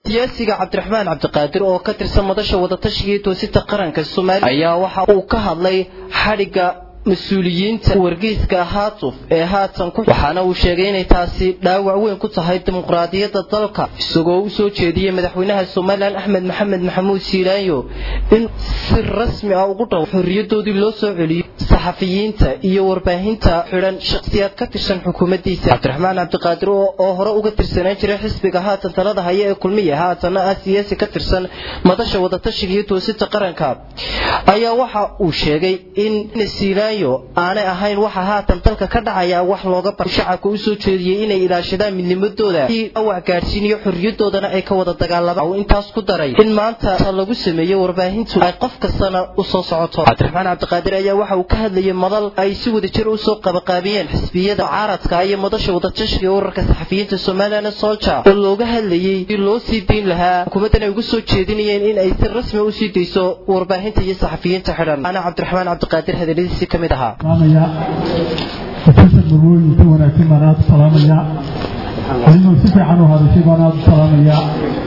siyaasiga cabdiraxmaan cabdiqaadir oo ka tirsan madasha wadatashiga iyo toosinta qaranka soomaaliya ayaa waxa uu ka hadlay xadhigga mas-uuliyiinta wargeyska haatuf ee haatan ku waxaana uu sheegay inay taasi dhaawac weyn ku tahay dimuqraadiyadda dalka isagoo u soo jeediyey madaxweynaha somalilan axmed maxamed maxamuud siilaanyo in si rasmi ah ugu dhaw xorriyadoodii loo soo celiyo saxafiyiinta iyo warbaahinta xidhan shakhsiyaad ka tirsan xukuumaddiisa cabdiraxmaan cabdiqaadir oo hore uga tirsanaan jiray xisbiga haatan talada haya ee kulmiya haatanna ah siyaasi ka tirsan madasha wadatashiga iyo toosinta qaranka ayaa waxa uu sheegay in siilaanyo aanay ahayn waxa haatan dalka ka dhacaya wax looga bar shacabka u soo jeediyey inay ilaashadaan midnimadooda awac gaadhsiiniyo xorriyadoodana ay ka wada dagaalamaan uu intaas ku daray in maanta lagu sameeyey warbaahintu ay qof kastana u soo socoto cabdiraxmaan cabdiqaadir ayaa waxa uu ka hadlayay madal ay si wada jir u soo qabaqaabiyeen xisbiyada caaradka iyo madasha wadatashiga urarka saxafiyiinta somalilan solja oo looga hadlayey si loo sii dayn lahaa xukuumaddan ay ugu soo jeedinayeen in ay si rasmi u sii dayso warbaahinta iyo saxafiyiinta xidhan ana cabdiraxmaan cabdiqaadir hadaladiisi ka mid ahaa profesor marwooyinka wanaagsan baan aada u salaamayaa adigoo si fiican u hadashay baan aada u salaamayaa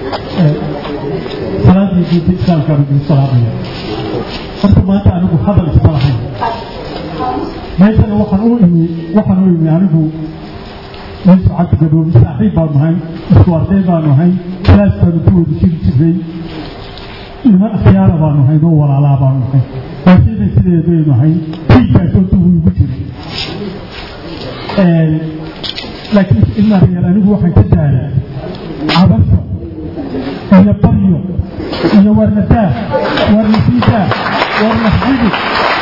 salaadii diinta islaamka baan idin salaamaya horta maanta anigu hadal isma lahayn meeshana waxaan u imi waxaan u imi anigu meesha cabdi gadoomi saaxiib baanu ahay isku arday baanu ahay kalaas baanu ku wada jiri jirnay niman akhyaara baanu ahay noo walaalaa baanu ahay waashayda sideedaynu ahay tiigkaasoo dugu igu jiray laakiin ilmaa reer anigu waxaan ka daaray cabasho iyo baryo iyo warnadaa warnasiidaa warnaxidi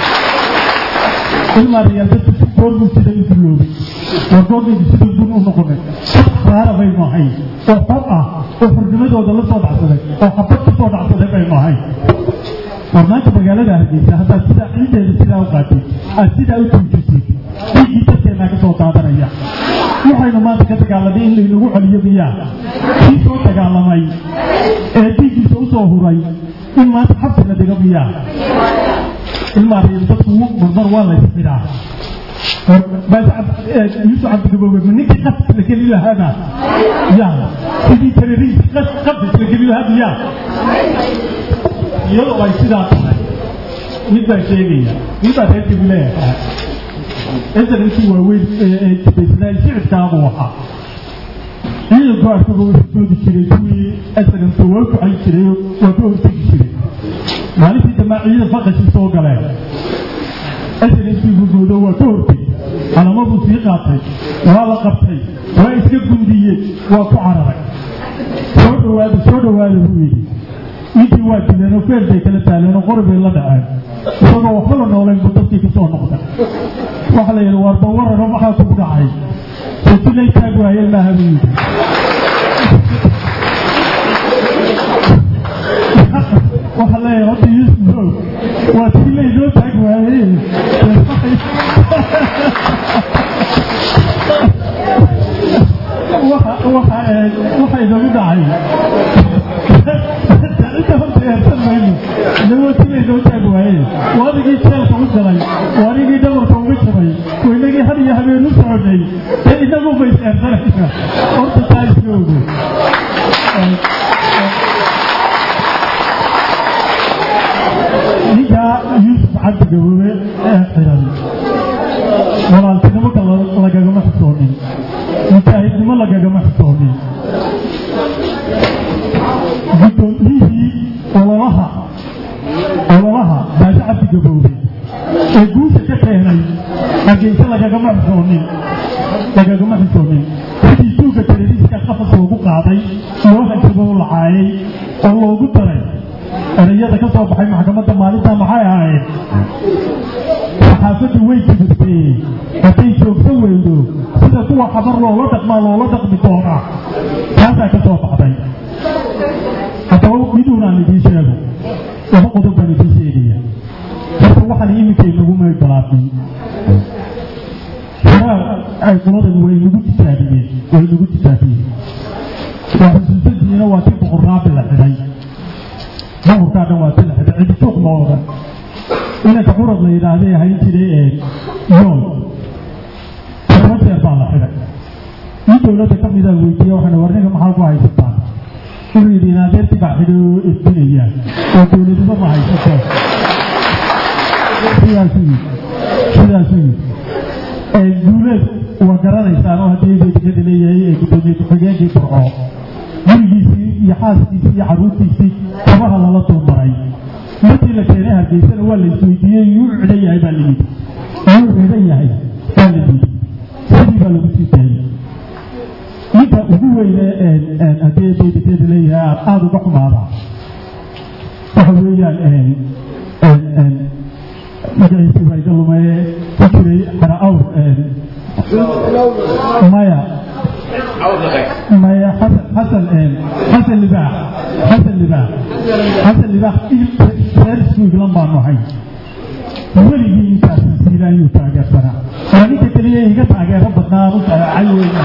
ilmaa reer dadku si goormuu sida u duloobay waa goormaydu sida dun u noqonay dad akhyaara baynu ahay oo xor ah oo xornimadooda la soo dhacsaday oo xabad ku soo dhacsaday baynu ahay war maanta magaalada hargeysa haddaad sidaa ciideeda sidaa u qaatid aad sidaa u tuujisay dhiiggii dadkeennaa ka soo daadanaya waxaynu maanta ka dagaalanay in laynagu celiyo miyaa kii soo dagaalamay ee dhiiggiisa u soo huray in maanta xabsi la dhigo miyaa ilmaa reer dadku marmar waa la ysxidhaa yuusuf cabdigaboobe ma ninkii qafis la geli lahaana ya sidii teroriist qafis la geli lahaa miyaa iyadoo ay sidaa tahay mid baa sheegaya mid baa reer kabileeyahay esankii waaweyn ee jibaysnaa shicibkaabuu ahaa ciidanku asagoo hortoodi jiray kuwii esaganka waa kuxay jiray waa ka hortegi jiray maalintii damaa ciidan faqashii soo galeen esankii gurgoodo waa ka hortegi calamaduu sii qaatay waa la qabtay waa iska gundiyey waa ku cararay soo dhawaada soo dhawaada buu yidhi ninkii waa dileenoo feer bay kala taaleenoo qori bay la dhaceen isagoo waxba la noolayn buu dadkii ku soo noqday waxa la yidhi waarba wararo maxaa kugu dhacay sotilay taag waaye maaha buu yidhi waxa leeyahay horta yuusuf waa tilay loo taag waaye waxa inagu dhacay inta horta eersan mayno inagoo tilay loo taag waaye waa adigii jeelka u galay waa anigii dhabarka uga jabay waa inagii had iyo habeen u soconay dee inagu bay is eersanaysa horta taa iska ogo ninkaa yuusuf cabdi gaboobe ee xiran walaaltinimo lagagama xisoonin mujaahidnimo lagagama xisoonin guddoomiyihii ololaha ololaha baashi cabdi gaboobe ee guusha ka keenay hargeysa lagagama xisoonin lagagama xisoonin sidii suuga teleriiska qafas loogu qaaday loo hajabo lacaayay oo loogu daray erayada ka soo baxay maxkamadda maalinta maxay ahayd saxaafaddu way kibirtee hadday joogto weydo sida kuwa xabar loola dhaqmaa loola dhaqmi doonaa taasaa ka soo baxday haddaba miduunaan idiin sheego laba qodob baan idiin sheegaya horta waxaan iminka inagu meygalaafin sharaar ay qoladan way nagu tijaabiyeen way nagu tijaabiyeen waa xusuusantiina waa si boqorraabi la xidhay boqorkaa dhan waa si la xidhay cidi suuq ma odan inanka curad la yidhaahday ahayn jiray ee yool todoba jeer baa la xidhay nin dowladda ka mida weydiiye waxaan war ninka maxaa ku haysataa inuu yidhi inaadeertii baa xidho edbinayaan oo dowladnimo ma haysato sidaasuu yidhi sidaasuu yidhi duuleed waa garanaysaan oo haddii dedigada leeyahay ee gudoomiye ku-xigeenkii burco gurigiisii iyo xaaskiisii iyo carruurtiisii kabaha lala dulmaray markii la keenay hargeysana waa la isweydiiyey yuu cidhan yahay baa la yidhi yuu cidhan yahay baa la yidhi sidii baa lagu sii daayey ninka ugu weyne haddii dedigada leeyahay aada uga xumaada waxa weeyaan magaciisi baa iga lumee ku jiray xara awr maya maya xasan xasan xasan libaax xasan libaax xasan libaax reer iskuiglan baanu ahay weligii intaasan siilaayuu taageersanaa waa ninka keliya iga taageero badnaa aan u taacay weyna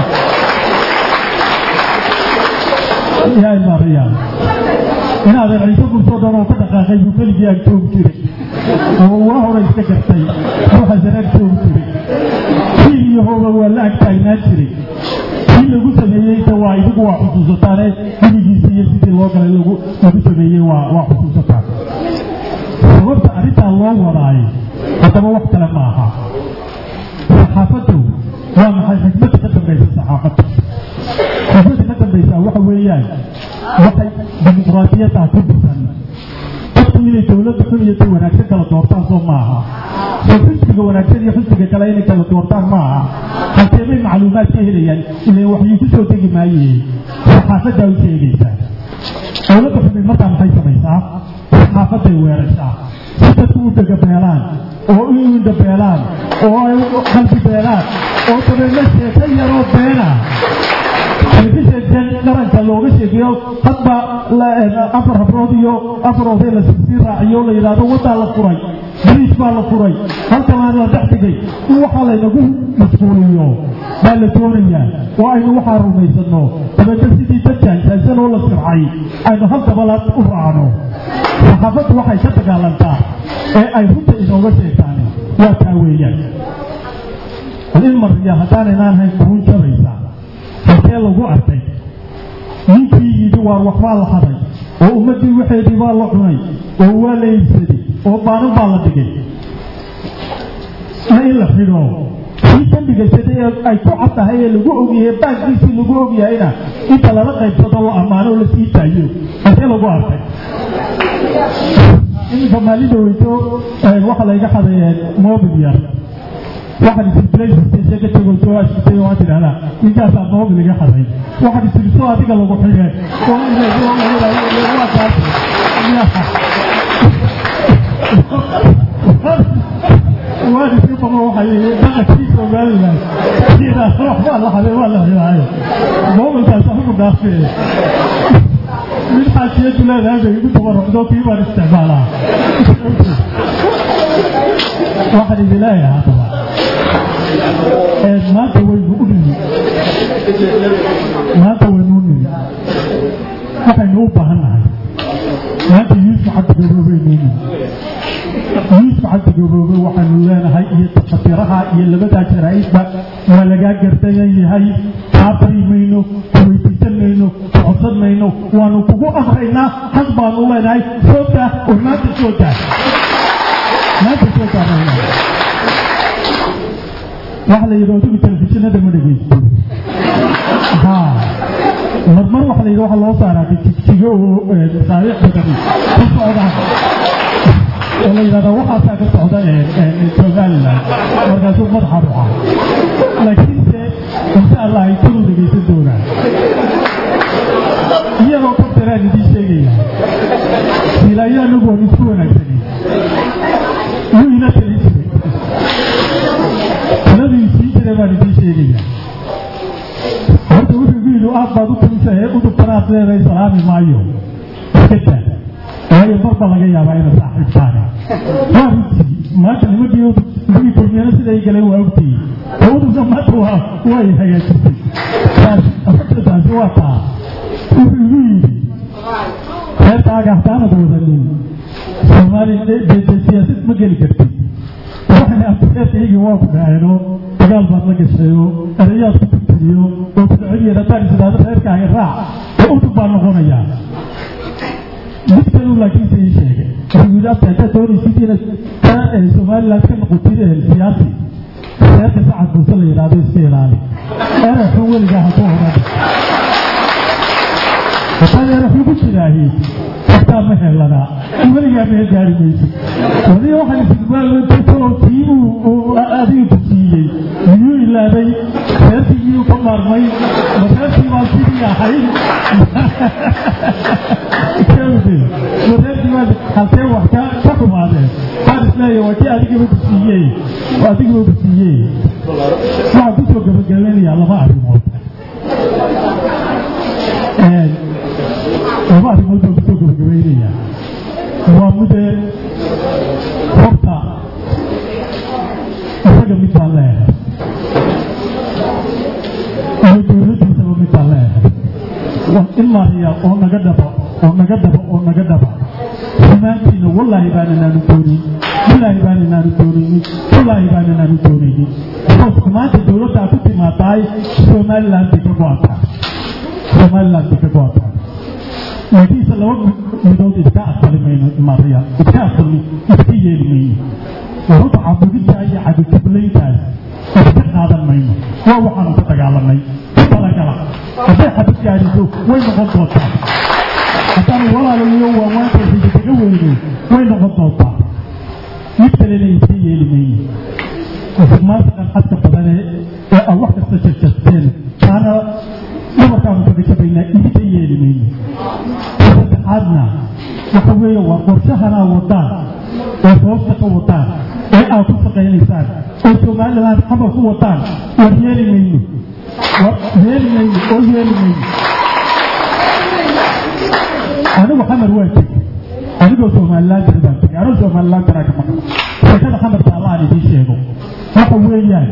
yaa imaadayaa inaadan ciise gurtoo dhan oo ka dhaqaaqay buu keligii aan joogi jiray oo waa hore iska gartay ruuxa sanaag joogi jiray kii iyo hooba waa la ag taagnaan jiray kii lagu sameeyeysa waa idigu waa xusuusataane gurigiisa iyo sidii loo galay lagu lagu sameeyey waa waa xusuusataan sababta arrintaa loo wadaayo haddaba wax kale ma aha saxaafaddu waa maxay xikmadda ka dambaysa saxaafadda xikmadda ka dambaysa waxa weeyaan waxay dimuqraadiyaddaa ku dhisan dadku inay dowladda xun iyo si wanaagsan kala doortaan soo maaha soo xisbiga wanaagsan iyo xisbiga kale inay kala doortaan maaha halkee bay macluumaad ka helayaan ilan waxyuu ku soo degi maayeen saxaafaddaa u sheegaysaa dowladda xumi markaa maxay samaysaa saxaafadday weerarsaa si dadku u dagabeelaan oo u indhabeelaan oo ay qalbi beelaan oo dabeedna sheeko yaroo beena telefishankan qaranka looga sheegeeyo hadba afar habrood iyo afar oday la sii raaciyo la yidhaahdo waddaa la furay bariis baa la furay halkanaan la dhex dhigay in waxaa laynagu mashquuliyo baa la doonayaa oo aynu waxaa rumaysanno dabeedna sidii dadkan taagsan oo la sircay aynu hal dabalaad u raacno saxaafaddu waxay ka dagaalantaa ee ay runta inooga sheegtaan waa taa weeyaan in mariya haddaanaynaan hayn quruun jabaysa halkee lagu arkay ninkii yidhi waar waxbaa la haday oo ummaddii waxeedii baa la cunay oo waa la iibsaday oo baanan baa la dhigay na in la xidho kii ka dhigaysaday ee ay ku cad tahay ee lagu ogyahay baankiisii lagu ogyahayna inta lala qaybsado la ammaano oo la sii daayo halkee lagu arkay iminka maalida weyto waxa layga xaday mobil yar waxaad isiblaysiisa ka tego soo ashkutay waa tidhahdaa ninkaasaa mobil iga xaday waxaad isiriso adiga lagu xidhe waa kaas waan iska baqo waxay dhaqankii somaliland sidaas waxbaa la xaday waa la xidhaayo mobilkaas anigu dhaafee mid xaasiyadu leedahay bay igu tabarrucdo kii baan isticmaalaa waxaan idin leeyahay haddaba maanta waynu u nimi maanta waynu u nimi waxaynu u baahan nahay maanta yuusuf cabdigaboobaynu u nimi yuusuf cabdigaboobe waxaynu leenahay iyo tafatiraha iyo labadaa jaraa'idba waa lagaa gardayan yahay kaa bari mayno kuweydiisan mayno kucodsan mayno waanu kugu amraynaa xaq baanu leenahay soo daa oo maanta soo daa maanta soo daa waxa la yidhi adigu telefishinada ma dhegeysto ha marmar waxa la yidhi waxa loo saaraa jigjigo oo masaabiic badani ku socdaan oo la yidhahda waxaasaa ka socda somaliland markaasuu madaxa ruxa laakiinse insha allah ay tanu dhegeysan doonaan iyagoo kabtaraan idiin sheegaya silaayo anagu waan isku wanaagsanin wuu ila talin jiray taladii sii jiray baan idiin sheegaya horta wuxuu igu yidhi aad baad u talisahe udubtanaad leedahay salaami maayo iska daa waayo marba laga yaabaa ina saaxiibtaane waa runtii maanta nimankii udubkii kulmiyana siday galeen waa ogtayey oo udubka maanta waa way hagaajisay taasi waa taa wuxuu igu yidhi reerkaaga haddaanad wadanin soomaali siyaasad ma geli kartid waxay abtireerkaygii waa ku dhaceeno dagaal baad la gashayo erayaad ku tirtiriyo oo ku dhaceliyeed haddaan isdhaado reerkaaga raac oo udub baa noqonayaa mid kaluu laakiinse ii sheegay wuxuu yidhi abta haddaad doonaysid inaad ka somaliland ka noqotid siyaasi reerka sacad buuse la yidhaahdo iska ilaali eray xun weligaa ha ku odhan haddaan eray xun ku jiraahi xataa ma helanaa weligaa meel gaari maysid wadiga waxaan istigmaaltoo tiibuu adiga ku siiyey miyuu ilaabay reerkii miyuu ka maarmay ma reerkii baa sidii ahayd ma reerkii baa halkee wax ka ka xumaadeen waxaan isleeyahay waa kii adigaba ku siiyey adigaba ku siiyey waxaan kusoo gabagabeynayaa laba arrimood laba arrimood baan kusoo gabagabeynayaa waa midee horta isaga mid baan leeyahay iyo dowladdiisaba mid baan leeyahay in maariya oo naga dhabo oo naga dhabo oo naga dhaba xumaantiina wallaahi baananaanu doonin wallaahi baananaanu doonaynin wallaahi baananaanu doonaynin because xumaanta dowladdaa ku timaadaay somaliland bay ka go-antaa somaliland bay ka go-antaa laakiinse laba midood iska aqbali mayno maariya iska aqbali iska yeeli mayno horta cabudintaa iyo cabidjublayntaas iska qaadan mayno waa waxaanu ka dagaalanay ku talagala hadday xabad gaadhiso way noqon doontaa haddaanu walaalayo waawaantaasi kaga weyno way noqon doontaa mid kalena iska yeeli mayno maanta qalxadka badane ee aan wax kasta shashasteen taana dumarkaanu kaga jabaynaa idinka yeeli mayno saddexaadna waxa weeye waa qorshahanaa wadaan oo sababta ka wadaan ee aad ku shaqaynaysaan oo somaliland xamal ku wadaan war yeeli mayno yeeli mayno oo yeeli mayno anigu xamar waa tegey anigoo somaliland jira baan tegey anigoo somaliland jiraa ka maqan sheekada xamarka allaan idiin sheego waxa weeyaan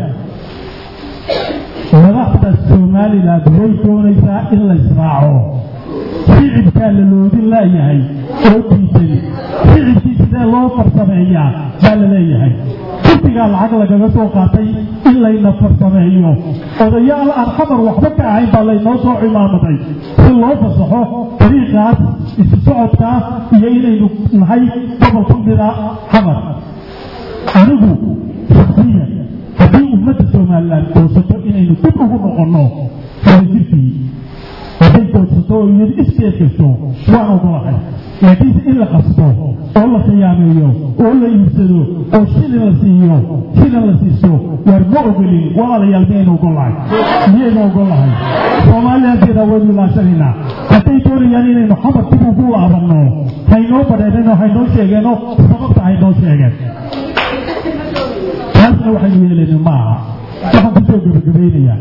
madaxda somaliland way doonaysaa in la israaco shicibkaa la loodin laayahay oo diidan shicibkii sidee loo farsameeyaa baa la leeyahay kursigaa lacag lagaga soo qaatay in layna farsameeyo odayaal aan xamar waxba ka ahayn baa laynoo soo cimaamaday si loo fasaxo dariiqaas isu socodkaas iyo inaynu nahay gobol ku mida xamar anigu shaksiyan haddii ummadda somaliland goosato inaynu dib ugu noqonno wadajirkii hadday goodsato oo iyadu iskeed gasho waan ogolahay laakiinse in la qasto oo la khiyaameeyo oo la iibsado oo shilin la siiyo shilin la siiso waar ma ogolin walaalayaal miyaynu ogolahay miyaynu ogolahay soomaaliyanteeda waynu ilaashanaynaa hadday doonayaan inaynu xamar dib ugu laabanno haynoo badheedheno haynoo sheegeeno sababta haynoo sheegeen taasna waxaynu yeelayna ma aha waxaan kusoo gebagabaynayaa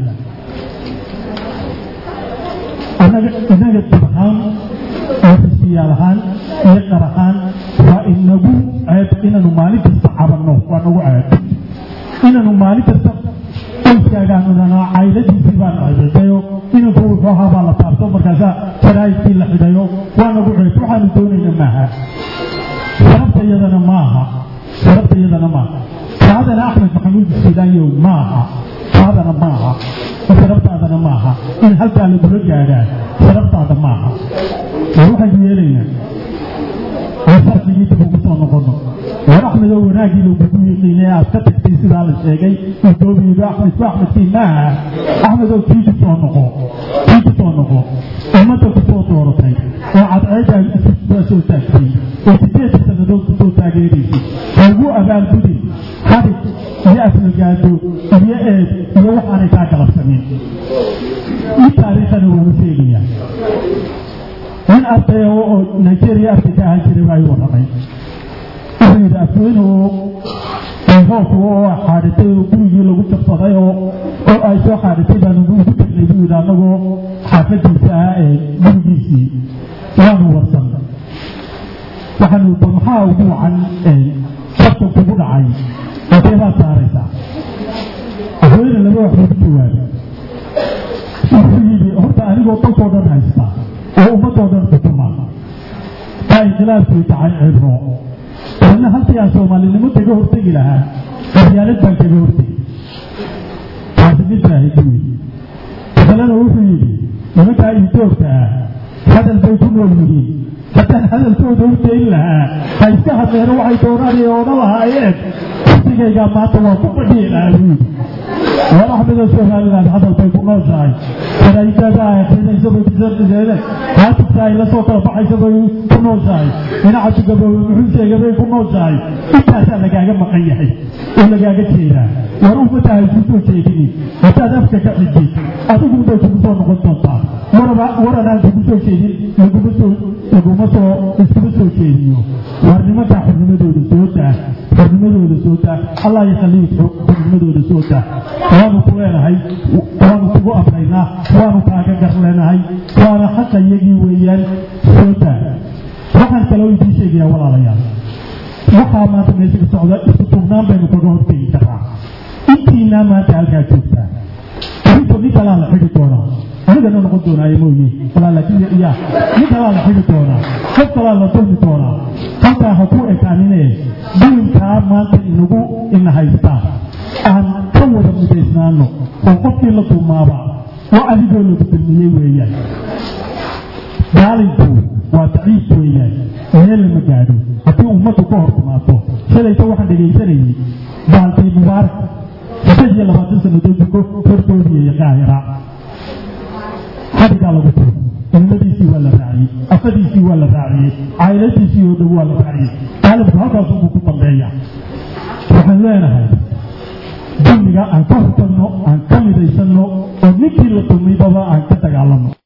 inaga inaga dib ahaan oo xisiyaal ahaan iyo qar ahaan waa inagu ceeb inaanu maalin kasta cabanno waa nagu ceeb inaanu maalin kasta qoyskaagaanu nanaa cayladiisii baan ceebeedayo inanku wuxuu ahaa baa la taabto markaasaa jaraa'idkii la xidhayo waa nagu ceeb waxaanu doonayna maaha sharabta iyadana maaha sharabta iyadana maaha saadana axmed maxamuud sidaanyow maaha saadana maaha sharabtaadana maaha in halkaa lagula gaadhaa sharabtaada maaha waxaynu yeelaynaa oo farqigii dib ugu soo noqono war axmed oo wanaaggii lagugu yiqiinay aad ka tagtay sidaa la sheegay udoobiyido axmed ku axmedkii maaha axmed oo kii ku soo noqo kii ku soo noqo ummadda ku soo dooratay oo cadceedaa kusoo soo taagtay oo sideed sannadood kusoo taageeraysay hagu abaalgudin xarig iyo aflagaado iyo eed iyo waxaanay kaa galabsanin ii taariikhana waanu sheegayaa nin arday oo nigeria arday ka ahaan jiray waayu warramay wuxuu yidhi afweynuhu hoofku oo xaadhatay oo gurigii lagu jabsaday oo oo ay soo xaadhatay baanu ugu tagnay buu yidhi annagoo xaafadiisa ah ee gurigiisii waanu warsan waxaanu bal maxaa ugu wacan sabta kugu dhacay intee baad saaraysaa afweyne laba waxbuu ku jawaabay wuxuu yidhi horta anigoo dalkoo dhan haysta oo ummadoo dhan xukuma baa inqilaabkii dhacay cibro dabeedna halkii aan soomaalinimo kaga hortegi lahaa qabyaalad baan kaga hortegi taasi mid baa hidi wey kalena wuxuu yidhi nimankaa idoogta ah hadal bay ku nool yihiin haddaan hadalkooda u dayn lahaa ha iska hadleeno waxay doonaan odhan lahaayeen kursigaygaa maanta waa ku fadhiya lahaa buudi war axmedoo somaliland hadal bay ku nooshahay faraidada ay akrinaysa bay kusaqiseene haatibta ay la soo kala baxaysa bay ku nooshahay dhinaca gaboobe muxuu sheega bay ku nooshahay intaasaa lagaaga maqan yahay oo lagaaga jeedaa war ummadaha isku soo jeedini haddaad afka ka xijid adigun bay kugu soo noqon doontaa waraba waran aan kugu soo jeedin laguma soo laguma soo iskuma soo jeediyo war nimankaa xornimadooda soo daa xornimadooda soo daa allah yakhalii xornimadooda soo daa waanu ku leenahay waanu kugu amraynaa waanu kaaga gar leenahay waana xaqa iyagii weeyaan soo daa waxaan kaloo idiin sheegayaa walaalayaal waxaa maanta meesha ka socda isku tugnaan baynu kaga hortegi karaa intiinaa maanta halkaa joogtaa arrinta nin kalaa la xidi doonaa anigana noqon doonaaye mooye walaa laakiin ya nin kalaa la xidi doonaa qof kalaa la dulmi doonaa halkaa ha ku ekaanine dulinkaa maanta inagu ina haystaa aan ka wada midaysnaano oo qofkii la dulmaaba oo adigoo lagu dulmiyey weeyaan gaalinku waa daciif weeyaan meel lama gaadho haddii ummaddu ka hor timaado shalayta waxaan dhegaysanayay baalkii mubaarak saddeed iyo labaatan sannadood ko hortoodiyaya qaahira xadigaa lagu tiro ilmadiisii waa la raaciyey afadiisii waa la raaciyey cayladiisii oo dhow waa la raaciyey gaalibku halkaasubuu ku dambeeya waxaan leenahay dulmiga aan ka hortagno aan ka midaysanno oo ninkii la dulmaybaba